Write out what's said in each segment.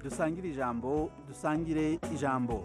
dusangire ijambo dusangire ijambo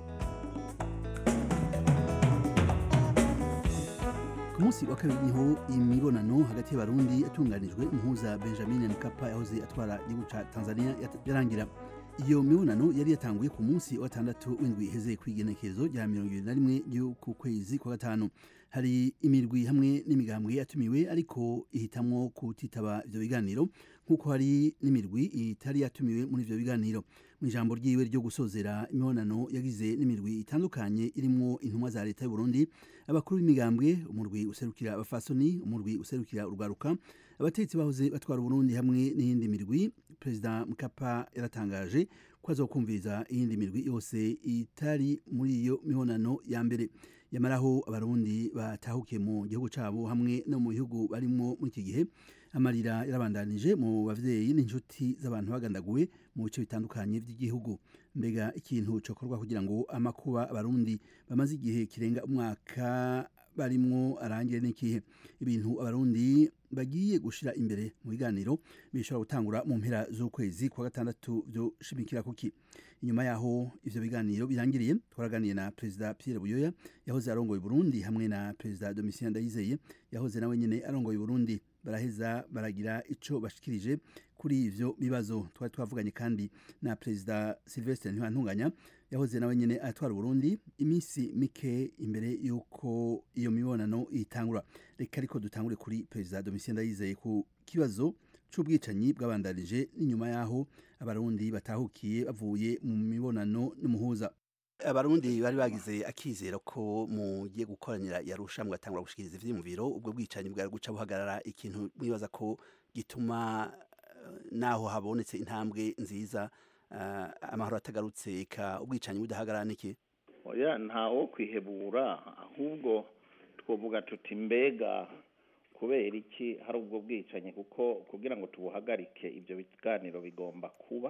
ku munsi wa kabiri niho imibonano hagati y'abarundi yatunganijwe impuza benjamin mkapa yahoze atwara igihugu ca tanzania yat- yarangira iyo mibonano yari yatanguye ku munsi wa gatandatu w'indwi iheze kw'igenekerezo rya mirongo ibiri na rimwe ry'uku kwezi kwa gatanu hari imirwi hamwe n'imigambwe yatumiwe ariko ihitamwo kutitaba ivyo biganiro nk'uko hari n'imirwi itari yatumiwe muri ivyo biganiro mu ijambo ryiwe ryo gusozera imibonano yagize n'imirwi itandukanye irimwo intumwa za leta y'u Burundi abakuru b'imigambwe umurwi userukira abafasoni umurwi userukira urwaruka abategetsi bahoze batwara Burundi hamwe n'iyindi mirwi perezida Mkapa yaratangaje ko azokumviriza iyindi mirwi yose itari muri iyo mibonano ya mbere yamaraho abarundi batahukiye mu gihugu cabo hamwe no mu bihugu barimwo muri iki gihe amarira yarabandanije mu bavyeyi n'inshuti z'abantu bagandaguwe mu bice bitandukanye by'igihugu mbega ikintu cokorwa kugira ngo amakuba abarundi bamaze igihe kirenga umwaka barimwo arangire n'ikihe ibintu abarundi bagiye gushira imbere mu biganiro bishobora gutangura mu mpera z'ukwezi kwa gatandatu byo shimikira kuki inyuma yaho ivyo biganiro birangiriye twaraganiye na perezida Pierre Buyoya yahoze arongoye Burundi hamwe na perezida Domitien Ndayizeye yahoze nawe nyene arongoye Burundi baraheza baragira ico bashikirije kuri ivyo bibazo twari twavuganye kandi na perezida Sylvestre Ntibantunganya yahoze nawe nyene atwara Burundi iminsi mike imbere yuko iyo mibonano itangura reka ariko dutangure kuri perezida Domitien Ndayizeye ku kibazo c'ubwicanyi bwabandanije n'inyuma yaho abarundi batahukiye bavuye mu mibonano n'umuhuza abarundi bari bagize akizero ko mugiye gukoranira yarusha mugatangura gushikiriza ivyiyumviro ubwo bwicanyi bwari guca buhagarara ikintu mwibaza ko gituma eh, naho habonetse intambwe nziza eh, amahoro atagarutse eka ubwicanyi budahagarara niki oya ntawo kwihebura ahubwo twovuga tuti mbega kubera iki hari ubwo bwicanyi kuko kugira ngo tubuhagarike ibyo biganiro bigomba kuba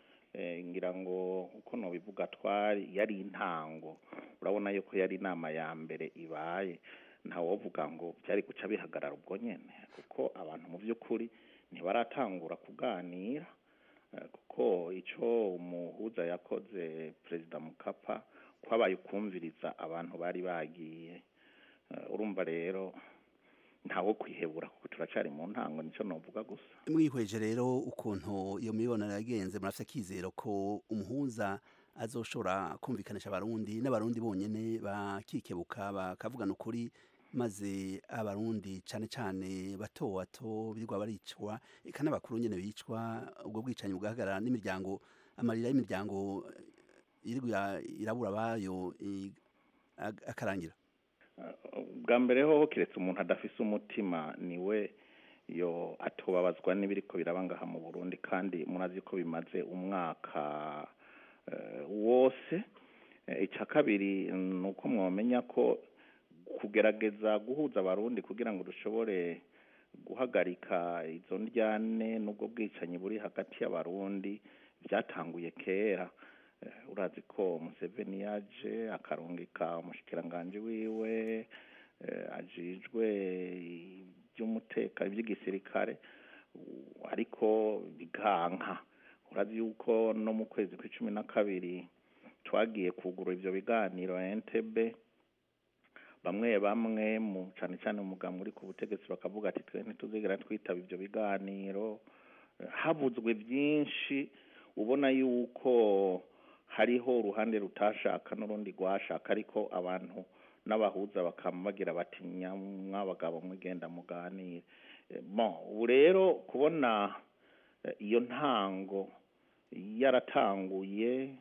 Eh, ngira ngo uko nobivuga twari yari intango urabona yuko yari inama ya mbere ibaye ntawovuga ngo byari guca bihagarara ubwo nyene kuko abantu mu by'ukuri ntibaratangura kuganira Eh, kuko ico umuhuza yakoze perezida mukapa kwabaye ukumviriza abantu bari bagiye Eh, urumva rero ntawo kwihebura kuko turacari mu ntango nico novuga gusa mwihweje rero ukuntu iyo mibonano yagenze murafite akizero ko umuhuza azoshobora kumvikanisha abarundi n'abarundi bonyene bakikebuka bakavugana ukuri maze abarundi cane cane bato bato birwa baricwa eka n'abakuru nyene bicwa ubwo bwicanyi bugahagarara n'imiryango amarira y'imiryango irigwa irabura bayo i- ag- akarangira bwa mbere hoho kiretse umuntu adafise umutima niwe yo atobabazwa n'ibiriko biraba ngaha mu Burundi kandi murazi ko bimaze umwaka eh, wose Eh, ica kabiri ni uko mwomenya ko kugerageza guhuza abarundi kugira ngo dushobore guhagarika izo ndyane n'ubwo bwicanyi buri hagati y'abarundi byatanguye kera Eh, urazi ko Museveni yaje akarungika umushikiranganji wiwe eh, ajijwe iby'umutekano iby'igisirikare u- ariko biganka urazi yuko no mu kwezi kw'icumi na kabiri twagiye kugura ivyo biganiro Entebbe bamwe bamwe mu cane cane umugambwe uri ku butegetsi bakavuga ati twe ntituzigera twitaba ivyo biganiro Eh, habuzwe byinshi ubona yuko hariho uruhande rutashaka n'urundi rwashaka ariko abantu n'abahuza bakama bagira bati mwabagabo mwigenda muganire Eh, bon ubu rero kubona eh, iyo ntango yaratanguye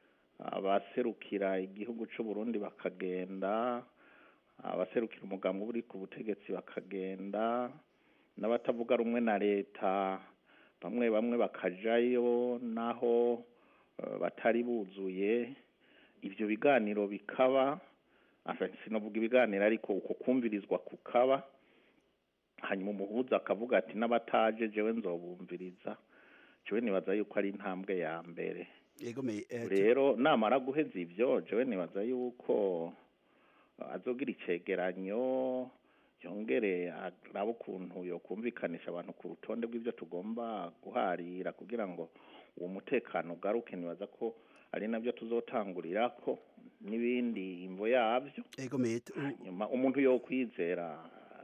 abaserukira igihugu c'u Burundi bakagenda abaserukira umugambi uri ku butegetsi bakagenda n'abatavuga rumwe na leta bamwe bamwe bakajayo naho eh, batari buzuye ivyo biganiro bikaba enfin sinovuga ibiganiro ariko uko kumvirizwa kukaba hanyuma umuhuza akavuga ati n'abataje jewe nzobumviriza jewe nibaza yuko ari intambwe ya mbere yego me eh, tu- rero namara guheza ivyo jewe nibaza yuko azogira icegeranyo yongere arabe ukuntu yokumvikanisha abantu ku rutonde rw'ivyo tugomba guharira kugira ngo uwo mutekano ugaruke nibaza ko ari nabyo tuzotangurira ko n'ibindi imvo yabyo ego mete nyuma umuntu yo kwizera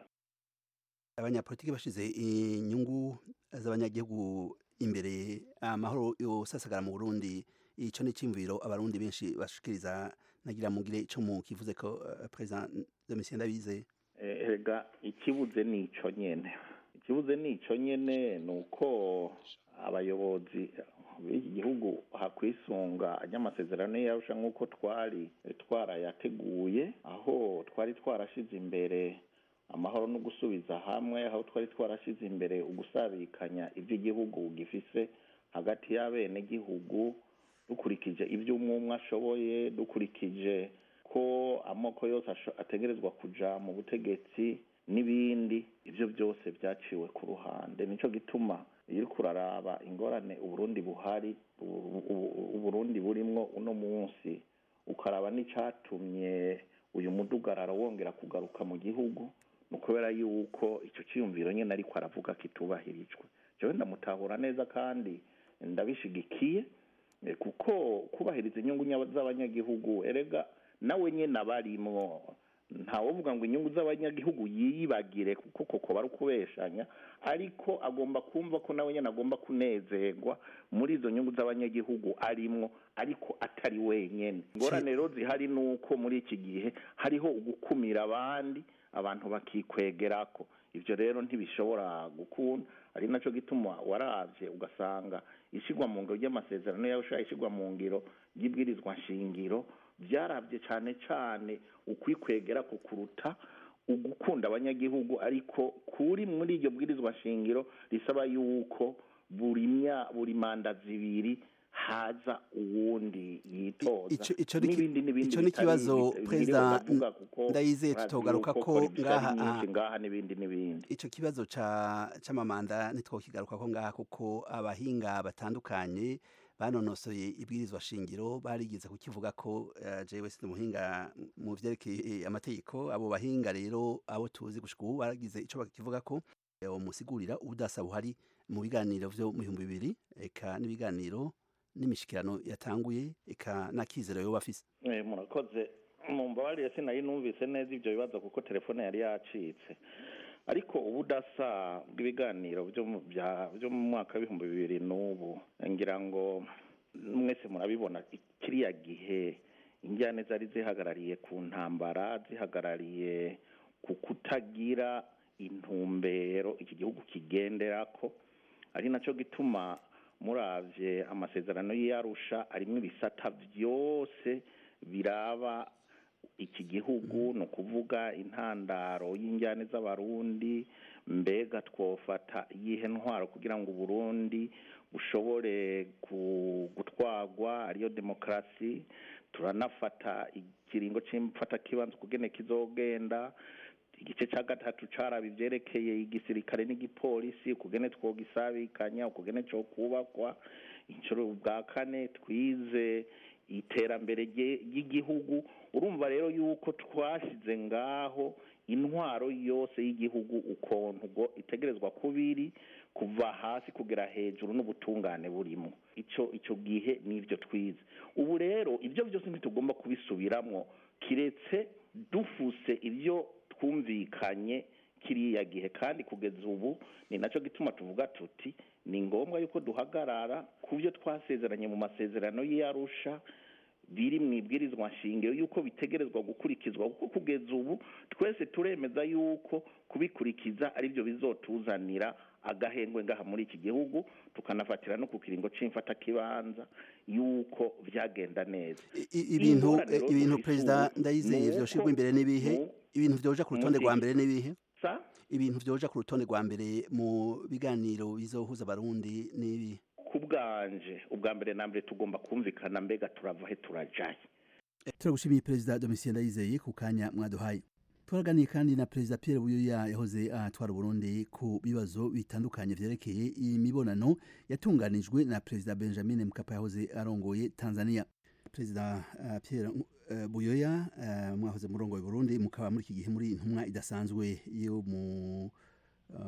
abanyapolitiki bashize inyungu z'abanyagihugu imbere amahoro yosasagara mu Burundi ico ni cimviro abarundi benshi bashikiriza nagira mugire ico mu kivuze ko uh, president Domitien Ndabize ega ikibuze nico nyene ikibuze nico nyene nuko abayobozi b'iki gihugu hakwisunga ry'amasezerano yarusha nk'uko twari twarayateguye aho twari twarashize imbere amahoro no gusubiza hamwe aho twari twarashize imbere ugusabikanya iby'igihugu gifise hagati y'abenegihugu dukurikije ibyo umwe umwe ashoboye dukurikije ko amoko yose ategerezwa kuja mu butegetsi n'ibindi ibyo byose byaciwe ku ruhande nicyo gituma iyo uri kuraraba ingorane uburundi buhari uburundi burimwo uno munsi ukaraba n'icatumye uyu mudugararo wongera kugaruka mu gihugu ni ukubera yuko icyo cyiyumviro nyine ariko aravuga kitubahirijwe jewe ndamutahura neza kandi ndabishigikiye kuko kubahiriza inyungu z'abanyagihugu erega nawe nyine abarimwo ntawovuga ngo inyungu z'abanyagihugu yiyibagire kuko koko bari ukubeshanya ariko agomba kumva ko nawe nyine agomba kunezerwa muri izo nyungu z'abanyagihugu arimwo ariko atari wenyine ingorane rero zihari ni uko muri iki gihe hariho ugukumira abandi abantu bakikwegerako ibyo rero ntibishobora gukunda ari nacyo gituma warabye ugasanga ishyirwa mu ngiro ry'amasezerano yawe ushaka ishyirwa mu ngiro ry'ibwirizwa nshingiro byarabye cyane cyane ukwikwegera ku kuruta ugukunda abanyagihugu ariko kuri muri iryo bwirizwa nshingiro risaba yuko buri manda zibiri haza uwundi yitoza n'ibindi n'ibindi ico n'ikibazo perezida ndayizeye tutogaruka ko ngaha ngaha n'ibindi n'ibindi ico kibazo ca c'amamanda ntitwokigaruka ko ngaha kuko abahinga batandukanye banonosoye ibwirizwa shingiro barigeze kukivuga ko uh, jewe si umuhinga mu vyerekeye amategeko abo bahinga rero abo tuzi gushika ubu baragize ico bakivuga ko umusigurira ubudasa buhari mu biganiro vyo mu bihumbi bibiri eka n'ibiganiro n'imishikirano yatanguye eka n'akizero yoba afise murakoze mumbabarire sinari numvise neza ibyo bibazo kuko telefone yari yacitse ariko ubudasa bw'ibiganiro byo mu mwaka w'ibihumbi bibiri n'ubu ngira ngo mwese murabibona kiriya gihe injyane zari zihagarariye ku ntambara zihagarariye ku kutagira intumbero iki gihugu kigendera ko ari nacyo gituma murabye amasezerano y'iyarusha arimo ibisata byose biraba iki gihugu ni ukuvuga intandaro y'injyane z'abarundi mbega twofata iyihe ntwaro kugira ngo uburundi bushobore gutwagwa ariyo demokarasi turanafata ikiringo cy'imfatakibanza kugene kizogenda igice cya gatatu caraba ivyerekeye igisirikare n'igipolisi ukugene twogisabikanya ukugene cyo kubakwa inshuro bwa kane twize iterambere ry'igihugu urumva rero yuko twashyize ngaho intwaro yose y'igihugu ukuntu ubwo itegerezwa kubiri kuva hasi kugera hejuru n'ubutungane burimo icyo icyo gihe n'ibyo twize ubu rero ibyo byose ntitugomba kubisubiramo kiretse dufuse ibyo twumvikanye kiriya gihe kandi kugeza ubu ni nacyo gituma tuvuga tuti ni ngombwa yuko duhagarara ku byo twasezeranye mu masezerano y'iyarusha biri mu ibwirizwa nshingiro yuko bitegerezwa gukurikizwa kuko kugeza ubu twese turemeza yuko kubikurikiza ari byo bizotuzanira agahengwe ngaha muri iki gihugu tukanafatira no ku kiringo c'imfatakibanza yuko byagenda neza ibintu ibintu perezida ndayizeye vyoshirwa imbere n'ibihe ibintu vyoja ku rutonde rwa mbere n'ibihe ibintu vyoja ku rutonde rwa mbere mu biganiro bizohuza abarundi n'ibihe ku bwanje ubwa mbere na mbere tugomba kumvikana mbega turava he turajaye turagushimiye perezida domitien ndayizeye ku kanya mwaduhaye turaganiye kandi na perezida Pierre Buyoya yahoze atwara Burundi ku bibazo bitandukanye vyerekeye imibonano yatunganijwe na perezida Benjamin Mkapa yahoze arongoye Tanzania perezida uh, Pierre uh, Buyoya uh, mwahoze murongoye Burundi mukaba muri iki gihe muri intumwa idasanzwe yo mu uh,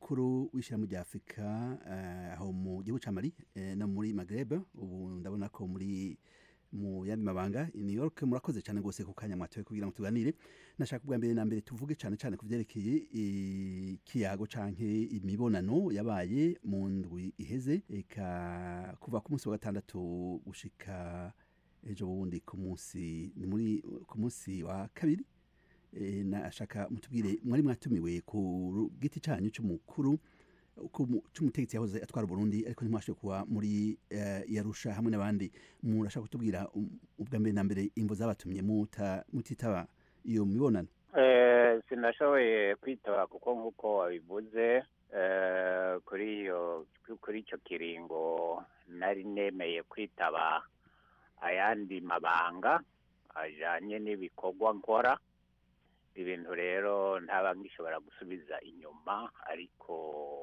umukuru w'ishyirahamwe rya afurika eh, aho mu gihugu ca mali eh, no muri magreb ubu ndabona ko muri mu yandi mabanga i new york murakoze cyane rwose ku kanya mwatoye kugira ngo tuganire nashaka ubwa mbere na mbere tuvuge cyane cyane ku vyerekeye ikiyago canke imibonano yabaye mu ndwi iheze eka kuva ku munsi wa gatandatu gushika ejo bundi ku munsi ni muri ku munsi wa kabiri e, nashaka mutubwire mwari mwatumiwe ku giti canyu c'umukuru ku- c'umutegetsi yahoze atwara Burundi ariko ntimwashoboye kuba muri uh, Yarusha hamwe n'abandi murashaka kutubwira um, ubwa mbere na mbere imvo zabatumye muta mutitaba iyo mibonano Eh, sinashoboye kwitaba kuko nk'uko wabivuze eh, kuri iyo kuri icyo kiringo nari nemeye kwitaba ayandi mabanga ajanye n'ibikorwa nkora ibintu rero ntaba ngishobora gusubiza inyuma ariko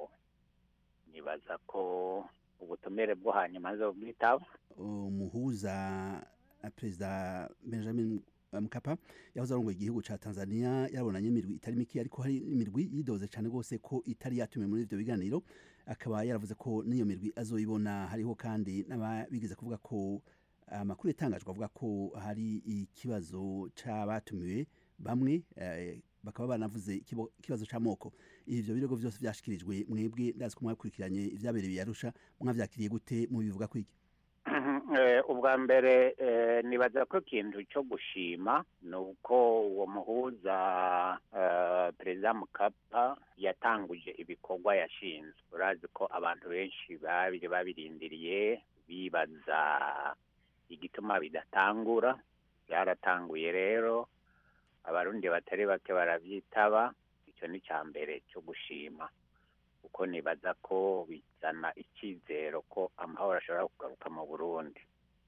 nibaza ko ubutumire bwo hanyuma nzobwitaba umuhuza uh, perezida Benjamin Mkapa yahoze arongoye igihugu ca Tanzania yarabonanye imirwi itari mike ariko hari imirwi yidoze cyane rwose ko itari yatumiwe muri ivyo biganiro akaba yaravuze ko n'iyo mirwi azoyibona hariho kandi n'ababigeze kuvuga ko amakuru yatangajwe avuga ko hari ikibazo c'abatumiwe bamwe eh, bakaba banavuze ikibo- ikibazo c'amoko ivyo birego vyose vyashikirijwe mwebwe ndazi ko mwakurikiranye ivyabereye i Arusha mwavyakiriye gute mubivuga kwiki Eh, ubwa mbere eh, nibaza ko ikintu cyo gushima ni uko uwo muhuza eh, perezida mukapa yatanguje ibikorwa yashinzwe urazi ko abantu benshi babiri babirindiriye bibaza igituma bidatangura byaratanguye rero abarundi batari bake baravyitaba icyo ni icya mbere cyo gushima kuko nibaza ko bizana icyizero ko amahoro ashobora kugaruka mu burundi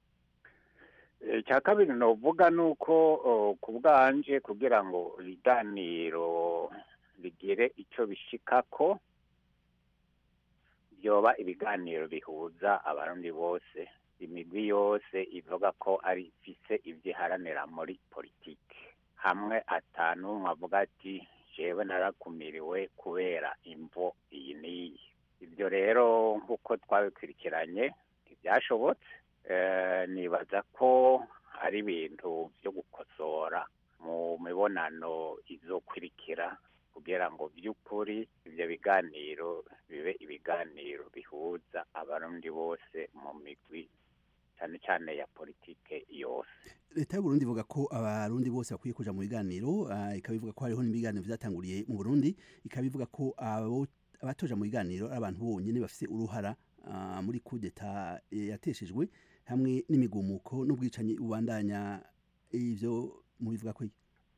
icya kabiri novuga ni uko oh, ku bwanje kugira ngo ibiganiro bigire icyo bishikako byoba ibiganiro bihuza abarundi bose imigwi yose ivuga ko ari ifise ibyo iharanira muri politiki hamwe atanu avuga ati jewe narakumiriwe kubera imvo iyi n'iyi ibyo rero nk'uko twabikurikiranye ntibyashobotse Eh, nibaza ko ari ibintu byo gukosora mu mibonano izokurikira kugira ngo by'ukuri ibyo biganiro bibe ibiganiro bihuza abarundi bose mu migwi cyane cyane ya politike yose leta y'u Burundi ivuga ko abarundi bose bakwiye kuja mu biganiro ah, ikaba ivuga ko hariho n'ibiganiro vyatanguriye mu Burundi ikaba ivuga ko abo abatoja mu biganiro ari abantu bonyene bafise uruhara ah, muri kudeta yateshejwe hamwe n'imigumuko n'ubwicanyi bubandanya ivyo mubivuga ko iki?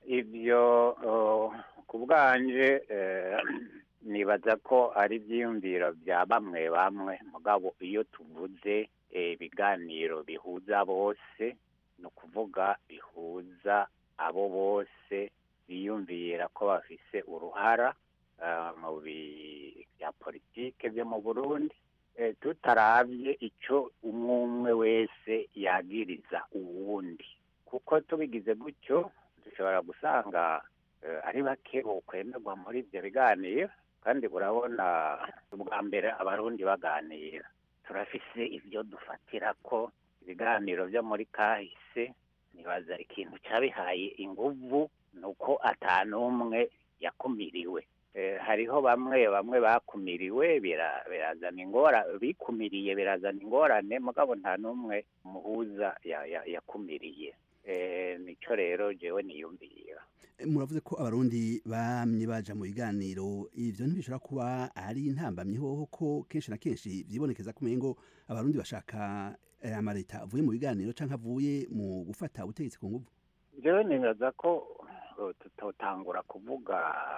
ibyo uh, ku bwanje eh, nibaza ko ari ibyiyumviro bya bamwe bamwe mugabo iyo tuvuze eh, ibiganiro bihuza bose ni ukuvuga bihuza abo bose biyumvira ko bafise uruhara ah, mu bi- bya politike byo mu burundi eh, tutaravye ico umwe umwe wese yagiriza uwundi kuko tubigize gutyo dushobora gusanga eh, ari bake bokwemerwa muri ibyo biganiro kandi urabona ubwa mbere abarundi baganira turafise ibyo dufatira ko ibiganiro byo muri kahise nibaza ikintu cyabihaye inguvu ni uko atanumwe yakumiriwe Eh, hariho bamwe bamwe bakumiriwe bira- birazana ingora bikumiriye birazana ingorane mugabo nta n'umwe muhuza ya- ya- yakumiriye Eh, nico rero jewe niyumvira muravuze ko abarundi bamye baja mu biganiro ivyo ntibishobora kuba ari intambamyi hoho ko kenshi na kenshi vyibonekeza ko umengo abarundi bashaka eh, amareta avuye mu biganiro canke avuye mu gufata ubutegetsi ku nguvu jewe nibaza ko uh, tutotangura kuvuga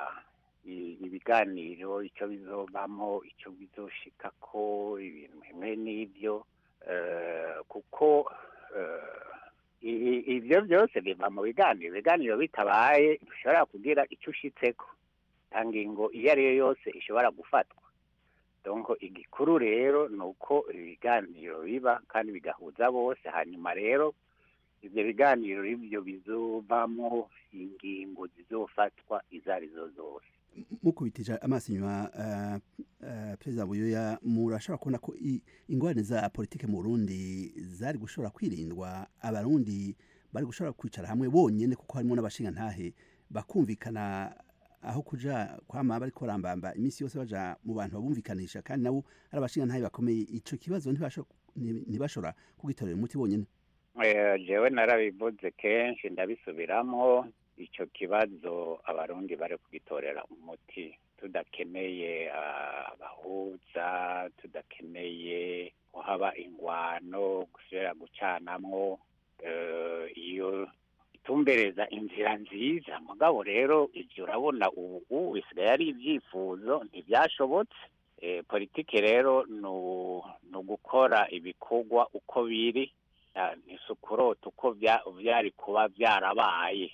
i- ibiganiro icyo bizovamo icyo bizoshikako ibintu bimwe n'ibyo eh, kuko eh, i- i- ivyo byose biva mu biganiro ibiganiro bitabaye bishobora kugira icyo ushitseko nta ngingo iyo ari yo yose ishobora gufatwa donc igikuru rero ni uko ibiganiro biba kandi bigahuza bose hanyuma rero ibyo biganiro ibyo bizovamo ingingo zizofatwa izo arizo zose mukubitije amaso inyuma uh, uh, perezida buyoya murashobora kubona ko i- ingorane za politike mu burundi zari gushobora kwirindwa abarundi bari gushobora kwicara hamwe bonyene kuko harimo n'abashingantahe bakumvikana aho kuja kwama bariko barambamba iminsi yose baja mu bantu babumvikanisha kandi nabo ari abashingantahe bakomeye ico kibazo ntibasho- nti- ntibashobora kugitorera umuti bonyene Eh, jewe narabivuze kenshi ndabisubiramo ico kibazo abarundi bari kugitorera umuti tudakeneye ah, abahuza tudakeneye ko haba ingwano gusubira gucanamwo eh, iyo itumbereza inzira nziza mugabo rero ivyo urabona ubu bisigaye ari ivyifuzo ntivyashobotse eh, politike rero nu- ni ugukora ibikorwa uko biri Ah, ntisukurota uko vya- vyari kuba vyarabaye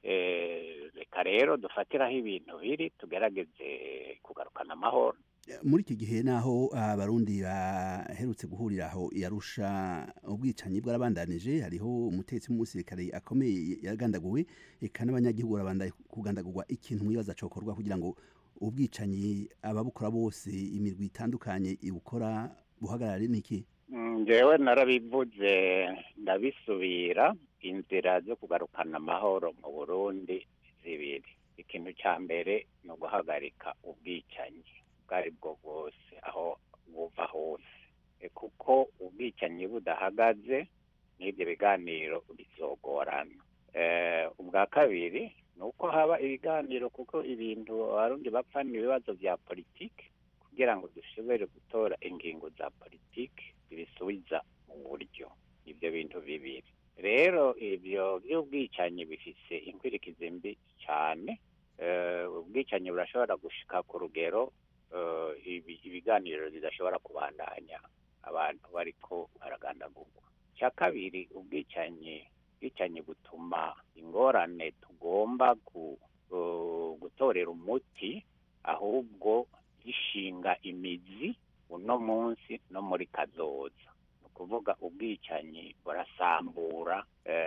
Eh, reka rero dufatiraho ibintu biri tugerageze kugarukana amahoro muri iki gihe naho abarundi baherutse guhurira aho yarusha ubwicanyi bwarabandanije hariho umutetsi w'umusirikare akomeye yagandaguwe eka n'abanyagihugu barabandanya kugandagurwa ikintu mwibaza cokorwa kugira ngo ubwicanyi ababukora bose imirwi itandukanye ibukora buhagarare niki Mm, njyewe narabivuze ndabisubira inzira zo kugarukana amahoro mu burundi zibiri ikintu cya mbere ni uguhagarika ubwicanyi ubwo ari bwo bwose aho buva hose E, kuko ubwicanyi budahagaze n'ibyo biganiro bizogorana Eh, ubwa kabiri ni uko haba ibiganiro kuko ibintu abarundi bapfa ni ibibazo bya politiki kugira ngo dushobore gutora ingingo za politiki zibisubiza mu buryo ibyo bintu bibiri rero ibyo by'ubwicanyi bifise inkwirikizi mbi cyane Eh, ubwicanyi burashobora gushika ku rugero eh, ibi- ibiganiro bidashobora kubandanya abantu bariko baragandagurwa icya kabiri ubwicanyi ubwicanyi butuma ingorane tugomba gu- gu- gutorera umuti ahubwo gishinga imizi uno munsi no muri kazoza ni ukuvuga ubwicanyi burasambura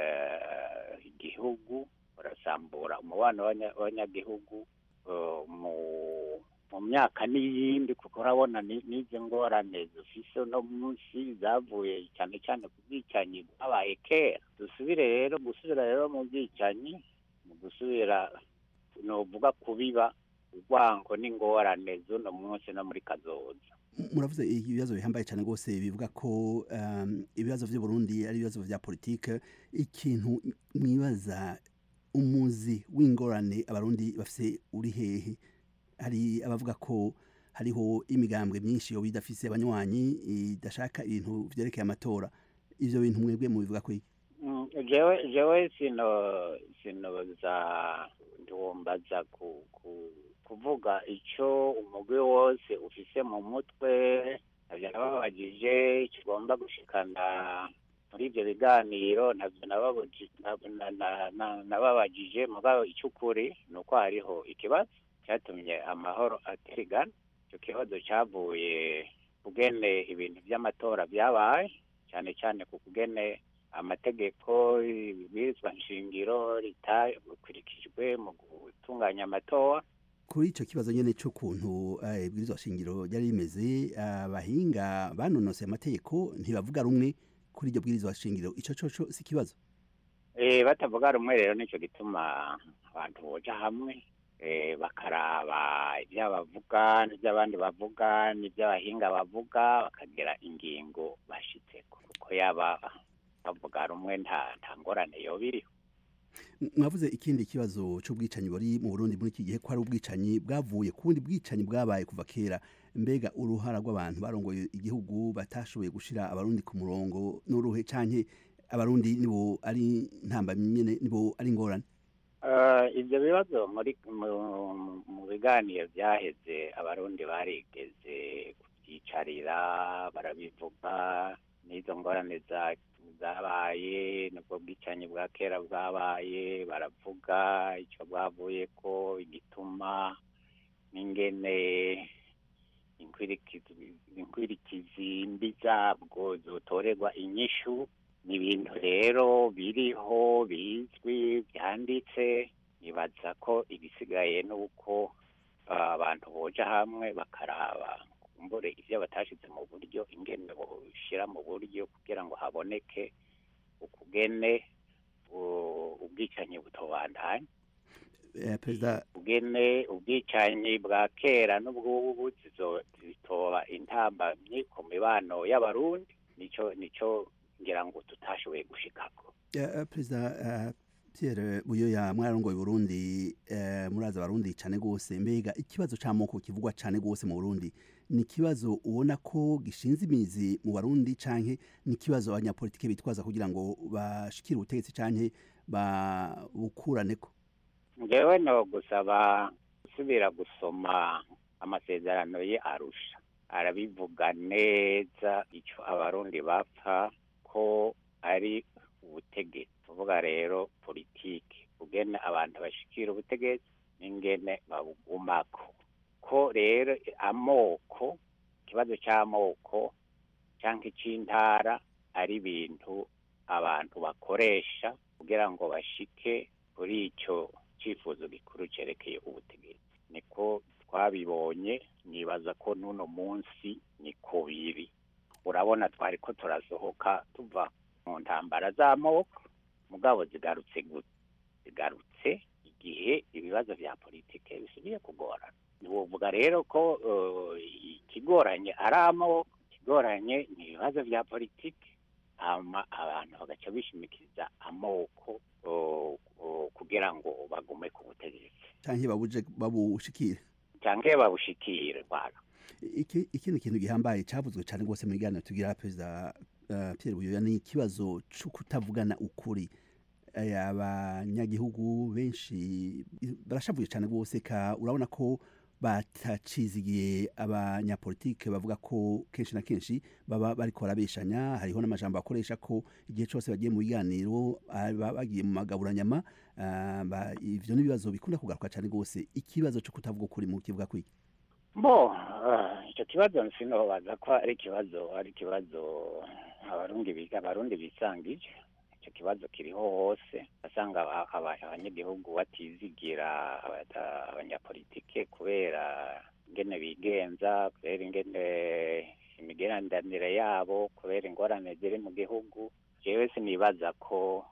eh, igihugu burasambura umubano w'abanya- w'abanyagihugu eh, mu mu myaka n'iyindi kuko urabona ni- n'izi ngorane dufise uno munsi zavuye cyane cyane ku bwicanyi bwabaye kera dusubire rero gusubira rero mu bwicanyi mu gusubira novuga kubiba urwango n'ingorane z'uno munsi no muri kazoza muravuze ibibazo bihambaye cyane rwose bivuga ko um, ibibazo vy'u Burundi ari ibibazo vya politike ikintu mwibaza umuzi w'ingorane abarundi bafise uri hehe hari abavuga ko hariho imigambwe myinshi yo bidafise abanywanyi idashaka ibintu vyerekeye amatora ivyo bintu mwebwe mubivuga ko iki Mm, jewe jewe sino sinoza ntiwombaza ku, ku, kuvuga ico umugwi wose ufise mu mutwe navyo nababajije kigomba gushikana muri ivyo biganiro navyo nababuji- na- na- na- na- nababajije mugabo ic'ukuri ni uko hariho ikibazo cyatumye amahoro atirigana ico kibazo cavuye kugene ibintu vy'amatora vyabaye cyane cyane ku kugene amategeko ibwirizwa nshingiro ritakurikijwe mu gutunganya amatora kuri ico kibazo nyene c'ukuntu eh, ibwirizwa shingiro ryari rimeze abahinga banonoseye amategeko ntibavuga rumwe kuri iryo bwirizwa shingiro ico coco si ikibazo Eh, batavuga rumwe rero nico gituma abantu boja hamwe eh, bakaraba ibyo bavuga n'ibyo abandi bavuga n'ibyo abahinga bavuga bakagira ingingo bashitseko kuko yaba bavuga rumwe nta nta ngorane yoba iriho M- mwavuze ikindi kibazo c'ubwicanyi buri mu Burundi muri iki gihe ko hari ubwicanyi bwavuye ku bundi bwicanyi bwabaye kuva kera mbega uruhara rw'abantu barongoye igihugu batashoboye gushira abarundi ku murongo n'uruhe canke abarundi nibo ari ntambamyi nyene nibo ari ingorane Eh, ibyo bibazo muri mu- mu biganiro byaheze abarundi barigeze kubyicarira barabivuga n'izo ngorane za- zabaye nubwo bwicanyi bwa kera bwabaye baravuga icyo bwavuye ko igituma n'ingene inkwirikizi inkwirikizi mbi zabwo zotorerwa inyishu ni ibintu rero biriho bizwi byanditse nibaza ko ibisigaye ni uko ah, abantu boja hamwe bakaraba kumbure ivyo batashize mu buryo ingene boshira mu buryo kugira ngo haboneke ukugene u- ubwicanyi butobandanya Eh, perezida ubwene ubwicanyi bwa kera n'ubwubu zizo- zitoba intambamyi ku mibano y'abarundi nico nico ngira ngo tutashoboye gushikako eh, perezida eh, Pierre Buyoya mwararongoye Burundi eh, muraza abarundi cane gose mbega ikibazo c'amoko kivugwa cane gose mu Burundi ni ikibazo ubona ko gishinze imizi mu Barundi canke ni ikibazo abanyapolitike bitwaza kugira ngo bashikire ubutegetsi canke babukuraneko ngewe no gusaba gusubira gusoma amasezerano ye arusha arabivuga neza ico abarundi bapfa ko ari ubutegetsi tuvuga rero politiki ugene abantu bashikira ubutegetsi n'ingene babugumako ko rero amoko ikibazo c'amoko canke c'intara ari ibintu abantu bakoresha kugira ngo bashike kuri ico cifuzo gikuru cerekeye ubutegetsi niko twabibonye nibaza ko n'uno munsi niko biri urabona twari ko turasohoka tuva mu ntambara z'amoko mugabo zigarutse gute zigarutse igihe ibibazo vya politike bisubiye kugorana ntiwovuga rero ko eh, ikigoranye ari amoko ikigoranye ni ibibazo vya politike hama abantu bagaca bishimikiza amoko o- o- kugira ngo bagume ku butegetsi canke babuje babushikire canke babushikire bwana iki ikindi kintu gihambaye cavuzwe cane gose mu biganiro tugira perezida uh, Pierre Buyoya ni ikibazo co kutavugana ukuri Eh, abanyagihugu benshi barashavuye cane gose ka urabona ko batacizigiye abanyapolitike bavuga ko kenshi na kenshi baba bariko barabeshanya hariho n'amajambo bakoresha ko igihe cose bagiye mu biganiro ah, baba bagiye mu magaburanyama ah, ba- ivyo ni ibibazo bikunda kugaruka cane gose ikibazo co kutavuga ukuri mu kivuga kwiki bo eh, ico kibazo sinobaza ko ari ikibazo ari ikibazo abarundi biga abarundi bisangije ico kibazo kiriho hose asanga aba- aba- abanyagihugu batizigira abata- abanyapolitike kubera ingene bigenza kubera ingene imigenderanire yabo kubera ingorane ziri mu gihugu jewe sinibaza ko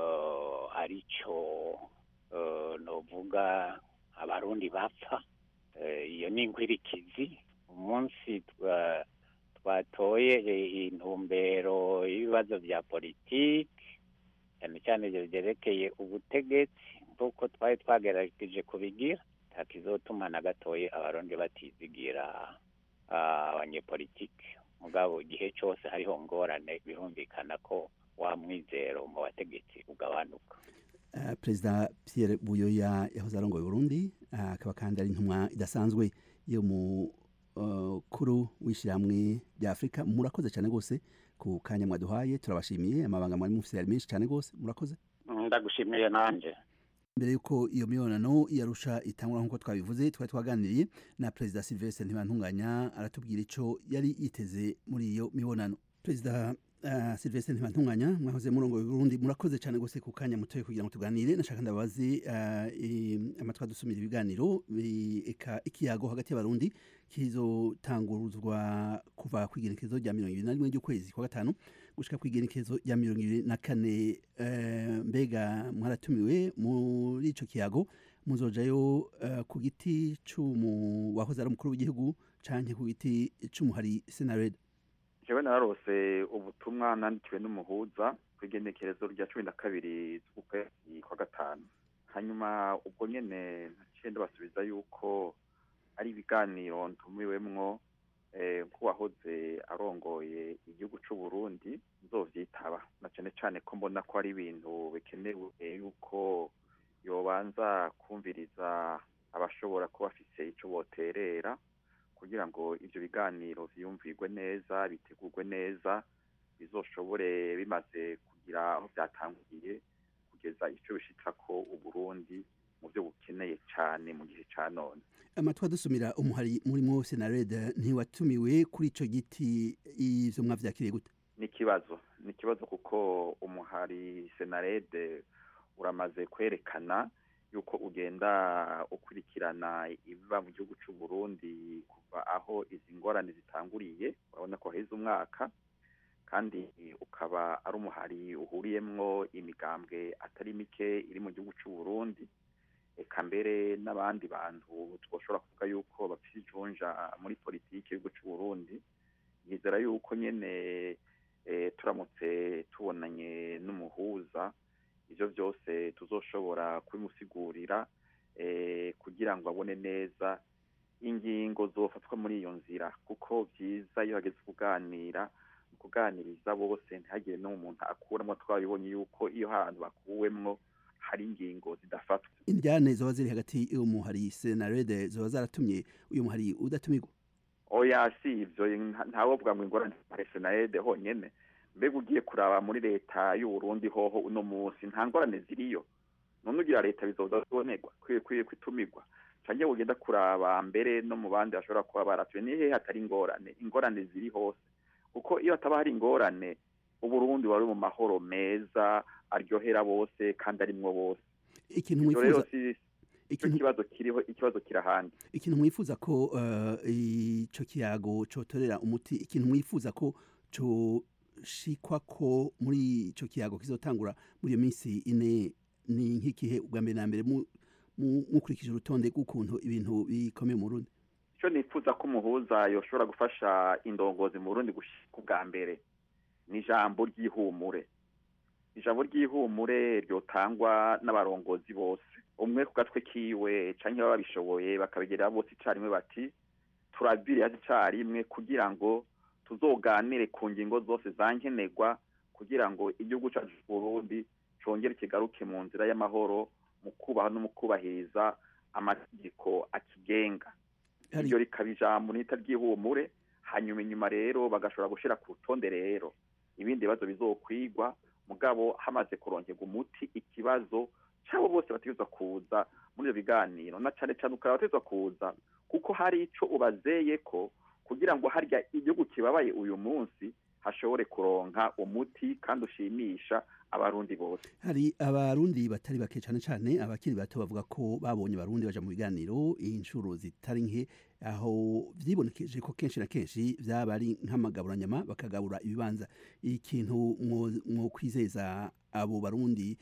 eh, arico eh, novuga abarundi bapfa Eh, iyo ni inkwirikizi umunsi twa- twatoye eh, intumbero y'ibibazo vya politiki cyane cyane ivyo vyerekeye ubutegetsi nk'uko twari twagerageje kubigira ntakizotuma na gatoye abarundi batizigira ah, abanyepolitiki mugabo igihe cose hariho ngorane birumvikana ko wa mwizero mu bategetsi ugabanuka Uh, perezida Pierre Buyoya yahoze arongoye Burundi uh, akaba kandi ari intumwa idasanzwe yo mu uh, kuru w'ishyirahamwe rya Afurika murakoze cyane gose ku kanya mwaduhaye turabashimiye amabanga mwari mufise yari menshi cyane gose murakoze ndagushimiye nanje mbere yuko iyo mibonano yarusha itangura nk'uko twabivuze twari twaganiriye na perezida Sylvestre Ntibantunganya aratubwira ico yari yiteze muri iyo mibonano perezida uh, Sylvestre Ntibantunganya mwahoze murongo Burundi murakoze cyane gose ku kanya mutoye kugira ngo tuganire nashaka ndabazi uh, amatwa dusumira ibiganiro bi- eka ikiyago hagati y'abarundi kizotanguruzwa kuva kwigenekezo rya mirongo ibiri na rimwe ry'ukwezi kwa gatanu gushika kwigenekezo rya mirongo ibiri na kane eh, mbega mwaratumiwe muri ico kiyago muzojayo eh, ku giti c'umu wahoze ari umukuru w'igihugu canke ku giti c'umuhari senared jewe nararose ubutumwa nandikiwe n'umuhuza ku igenekerezo rya cumi na kabiri z'ukwezi kwa gatanu hanyuma ubwo nyene naciye ndabasubiza yuko ari ibiganiro ntumiwemwo eh, nk'uwahoze arongoye igihugu c'u Burundi nzovyitaba na cane cane ko mbona ko ari ibintu bikenewe yuko yobanza kumviriza abashobora kuba bafise ico boterera kugira ngo ivyo biganiro vyiyumvirwe neza bitegurwe neza bizoshobore bimaze kugira aho vyatanguriye kugeza ico bishitsako uburundi mu vyo bukeneye cane mu gihe ca none amatwa dusumira umuhari murimwo senared ntiwatumiwe kuri ico giti ivyo mwavyakiriye gute ni ikibazo ni ikibazo kuko umuhari senarede uramaze kwerekana yuko ugenda ukurikirana ibiba mu gihugu cy'u Burundi kuva aho izi ngorane zitanguriye urabona ko haheze umwaka kandi ukaba ari umuhari uhuriyemwo imigambwe atari mike iri mu gihugu cy'u Burundi eka mbere n'abandi bantu twoshobora kuvuga yuko bafite ijunja muri politiki y'igihugu cy'u Burundi yizera yuko nyene eh, turamutse tubonanye n'umuhuza ivyo byose tuzoshobora kubimusigurira eh, kugira ngo abone neza ingingo zofatwa muri iyo nzira kuko byiza iyo hageze kuganira kuganiriza bose ntihagire n'umuntu akuramo twabibonye yuko iyo hantu bakuwemwo hari ingingo zidafatwa indyane zoba ziri hagati y'umuhari senarede zoba zaratumye uyu muhari udatumirwa oya si ivyo nta- ntawovuga ngo ingorane senarede honyene mbega ugiye kuraba muri leta y'uburundi hoho uno munsi nta ngorane ziriyo none ugira leta bizoza zibonerwa kwiye kwiye kwitumirwa canke ugenda kuraba mbere no mu bandi bashobora kuba baratuye ni hehe hatari ingorane ingorane ziri hose kuko iyo hataba hari ingorane uburundi wari mu mahoro meza aryohera bose kandi arimwo bose ikintu ivyo rero mwifuza si cyo ikintu kibazo kiriho ikibazo kirahandi ikintu mwifuza ko uh, ico kiyago cotorera umuti ikintu mwifuza ko coshikwa ko muri ico kiyago kizotangura muri iyo minsi ine ni nk'ikihe ubwa mbere na mbere mu- mu- mukurikije urutonde rw'ukuntu ibintu bikomeye mu Burundi icyo nifuza ko umuhuza yoshobora gufasha indongozi mu burundi gushika ubwa mbere ni ijambo ry'ihumure ijambo ry'ihumure ryotangwa n'abarongozi bose umwe ku gatwe kiwe canke baba babishoboye bakabigerera bose icarimwe bati turabiriya icarimwe kugira ngo tuzoganire ku ngingo zose zankenerwa kugira ngo igihugu cacu c'uburundi congere kigaruke mu nzira y'amahoro mu kubaha no mu kubahiriza amategeko akigenga Hari- iryo rikaba ijambo nita ry'ihumure hanyuma inyuma rero bagashobora gushira ku rutonde rero ibindi bibazo bizokwigwa mugabo hamaze kuronkerwa umuti ikibazo cyabo bose bategerezwa kuza muri ibyo biganiro na cane cane ukaba bategerezwa kuza kuko hari ico ubazeye ko kugira ngo harya igihugu kibabaye uyu munsi hashobore kuronka umuti kandi ushimisha abarundi bose hari abarundi batari bake cyane cyane abakiri bato bavuga ko babonye abarundi baja mu biganiro inshuro zitari nke aho vyibonekeje ko kenshi na kenshi vyaba ari nk'amagaburanyama bakagabura ibibanza ikintu mwo- mwokwizeza abo barundi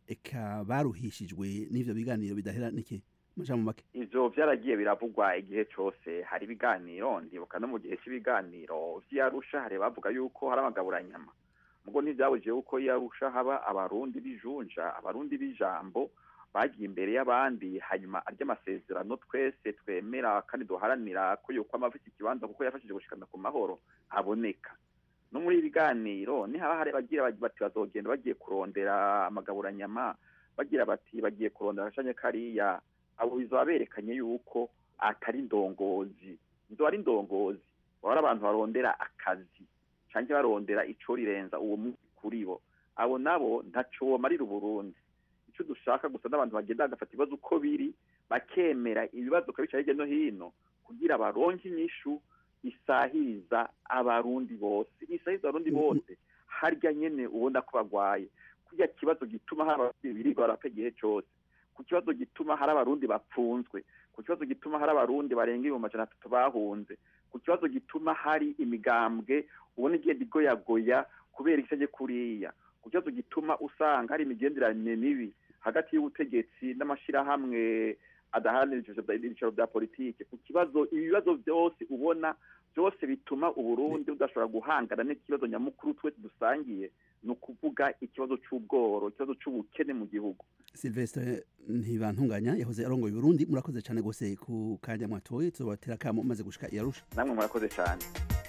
eka baruhishijwe n'ivyo biganiro bidahera niki majambo make ivyo vyaragiye biravugwa igihe cose hari ibiganiro ndibuka no mu gihe cy'ibiganiro vy'iyarusha hari bavuga yuko hari amagaburanyama mugo ntivyabujije yuko iyarusha haba abarundi b'ijunja abarundi b'ijambo bagiye imbere y'abandi hanyuma arya amasezerano twese twemera kandi duharanira ko yuko amafite ikibanza kuko yafashije gushikana ku mahoro aboneka no muri ibi biganiro nihaba hari bagira bati bazogenda bagiye kurondera amagaburanyama bagira bati bagiye kurondera agashanye kariya abo bizoba berekanye yuko atari indongozi izo ari indongozi baba ari abantu barondera akazi canke barondera ico rirenza uwo munsi kuri bo abo nabo ntaco womarira uburundi ico dushaka gusa n'abantu bagenda bagafata ibibazo uko biri bakemera ibibazo ukabica hirya no hino kugira baronke inyishu isahiriza abarundi bose isahiriza abarundi bose harya nyene ubona ko bagwaye kurya kibazo gituma hari abarundi birirwa barapfa igihe cose ku kibazo gituma hari abarundi bapfunzwe ku kibazo gituma hari abarundi barenga ibihumbi amajana atatu bahunze ku kibazo gituma hari imigambwe ubona igenda igoyagoya kubera igisage kuriya ku kibazo gituma usanga hari imigenderanire mibi hagati y'ubutegetsi n'amashirahamwe adaharanira ibyicaro bya politike ku kibazo ibibazo byose ubona byose bituma uburundi budashobora guhangana n'ikibazo nyamukuru twese dusangiye ni ukuvuga ikibazo c'ubworo ikibazo c'ubukene mu gihugu Sylvestre ntibantunganya yahoze arongoye Burundi murakoze cyane gose ku kanya mwatoye tuzobatera kamo maze gushika iyarusha namwe murakoze cyane